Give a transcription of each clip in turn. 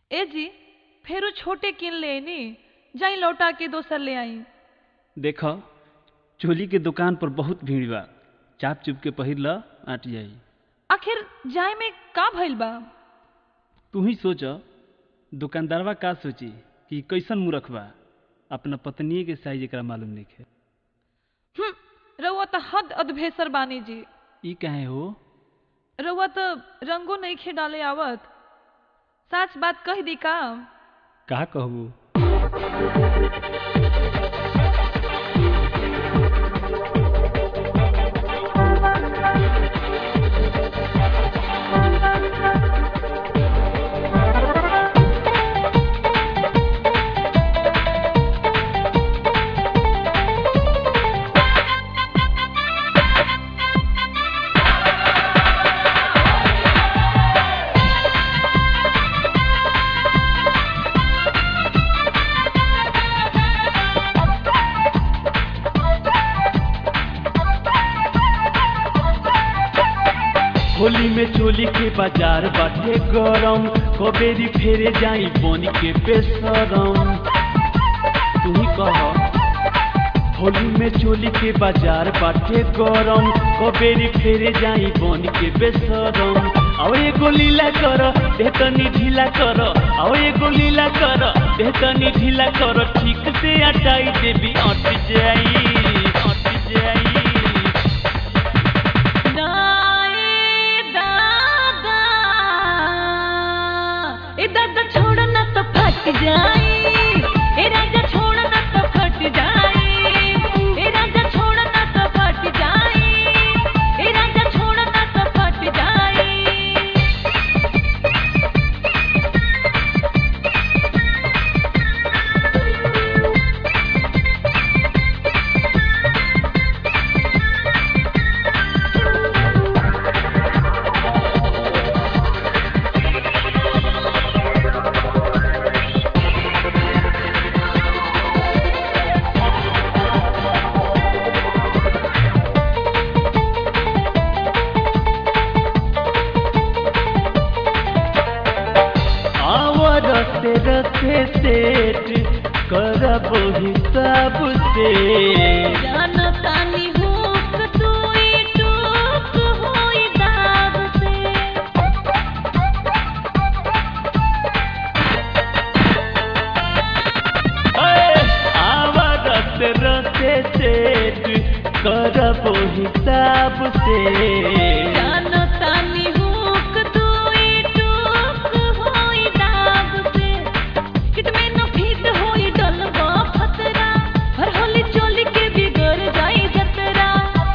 ए जी फेरू छोटे किन लेनी जाई लौटा के दोसर ले आई देख चोली के दुकान पर बहुत भीड़ बा चाप चुप के पहिर ल आट जाई आखिर जाए में का भइल बा तू ही सोच दुकानदारवा का सोची कि कैसन मूर्ख बा अपना पत्नी के साइज एकरा मालूम नहीं हम्म, रउआ तो हद अधभेसर बानी जी ई काहे हो रउआ तो रंगो नहीं खे डाले आवत सच बात कह दी का का कहबू होली में चोली के बाजार बाटे गरम कबेरी फेरे जाई बन के बेसरम तू ही कह होली में चोली के बाजार बाटे गरम कबेरी फेरे जाई बन के बेसरम आओ एगो लीला कर देतनी ढीला कर आओ एगो लीला कर देतनी ढीला कर ठीक से हटाई देवी अट जाई अट जाई ए दादा छोड़ ना तो फट जाए ए राजा छोड़ ना तो फट जाए ए राजा छोड़ ना तो फट जाए ए राजा छोड़ ना तो फट जाए आवर रते रते सेठ करब हिसाब से जानतानी हुक तुई टूक होई दाग से आवर रते रते सेठ करब हिसाब से जानतानी हुक तुई टूक होई दाग से किट में न फिट होई डलवा फतरा हर होली चोली के बिगड़ जाई जतरा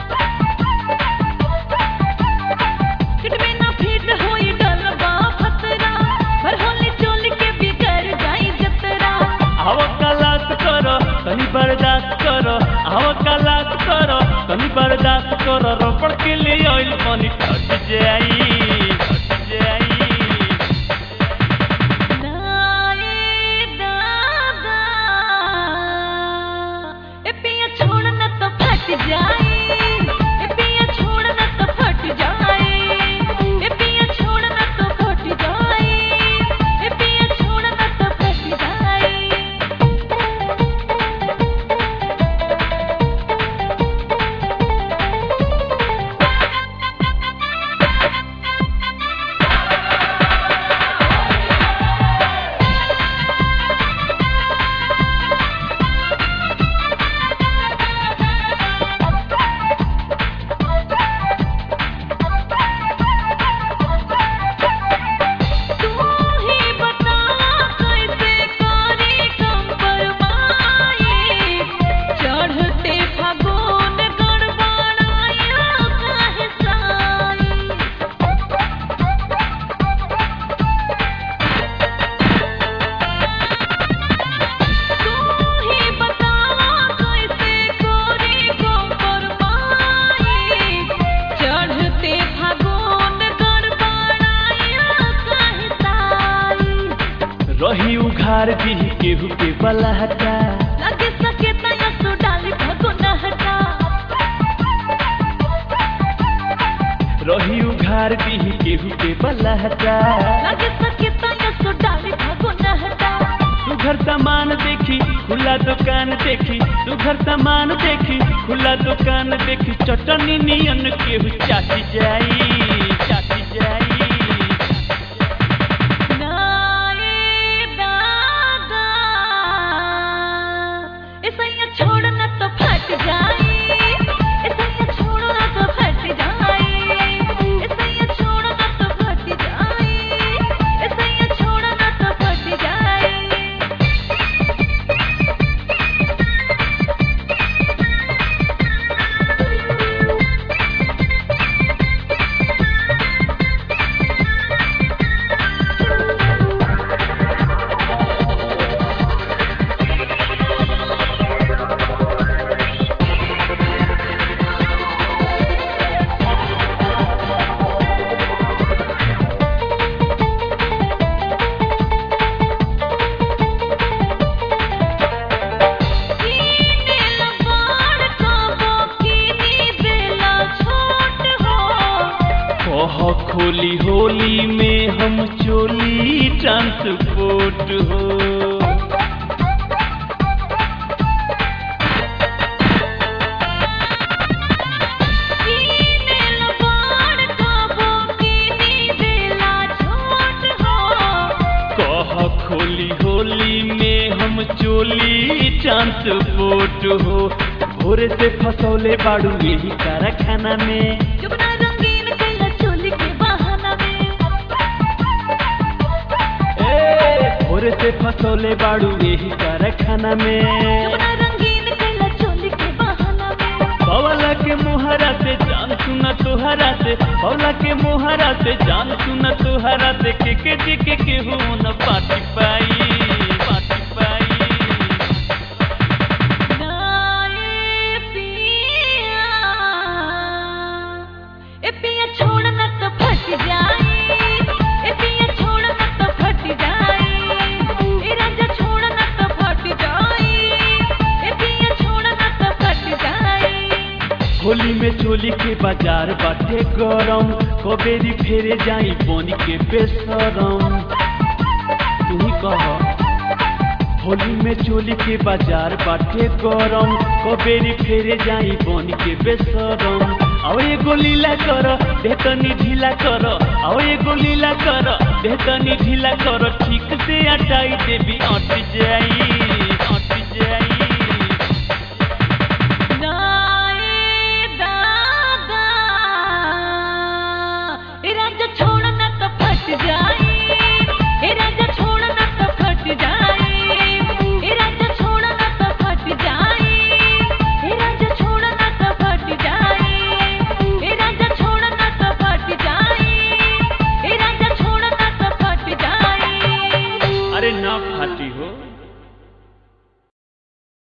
किट में न फिट होई डलवा फतरा हर होली चोली के बिगड़ जाई जतरा आव कलास कर तनी बर्दाश्त कर आव कलास कर तनी बर्दाश्त कर रबड़ के ले आइल पानी टट जाई टट जाई दाए दादा ए पिया छोड़ न तो फट जाए ए पिया छोड़ न तो फट जाए ए पिया छोड़ न तो फट जाए ए पिया छोड़ न तो फट जाए तू ही बता कैसे करी कम परवाए चढ़ते फागुन गड़बड़ाया काहे साई तू ही बता कैसे करी कम परवाए चढ़ते फागुन गड़बड़ाया काहे साई रही उघार दी केहू के बलहटा लगे सके तया सो डाली भगोना हटा रही उघार दी केहू के बलहटा लगे सके तया सो डाली भगोना सामान देखी खुला दुकान देखी सुघर सामान देखी खुला दुकान देखी चटनी नियन केहू चाटी जाई चाटी जाई नाए दादा ऐसा छोड़ न तो फट जाए ऐसा छोड़ न तो फट जाए ऐसा छोड़ न तो फट जाए ऐसा छोड़ न तो फट जाए कीने लबाड़ काबो कीनी बेला छोट हो कह खोली होली में हम चोली ट्रांसपोर्ट हो कीने लबाड़ काबो कीनी बेला छोट हो कह खोली होली में हम चोली ट्रांसपोर्ट हो भोरे से फसौले बाड़ू यही कारखाना में जुगना रंगीन कैला चोली के बहाना में ए, भोरे से फसौले बाड़ू यही कारखाना में जुगना रंगीन कैला चोली के बहाना में बवला के मुहरा से जान सुना तुहरा से बवला के मुहरा से जान सुना तुहरा से के के जी के केहू न पाटी पाई पाटी पाई नाए पिया ए पिया छोड़ न तो फट जाए ए पिया छोड़ न तो फट जाए ए राजा छोड़ न तो फट जाए ए पिया छोड़ न तो फट जाए होली में चोली के बाजार बाटे गरम कबेरी फेरे जाई बन के बेसरम तू ही कह होली में चोली के बाजार बाटे गरम कबेरी फेरे जाई बन के बेसरम आओ एगो लीला कर देतनी ढीला कर आओ एगो लीला कर देतनी ढीला कर ठीक से हटाई देवी अट जाई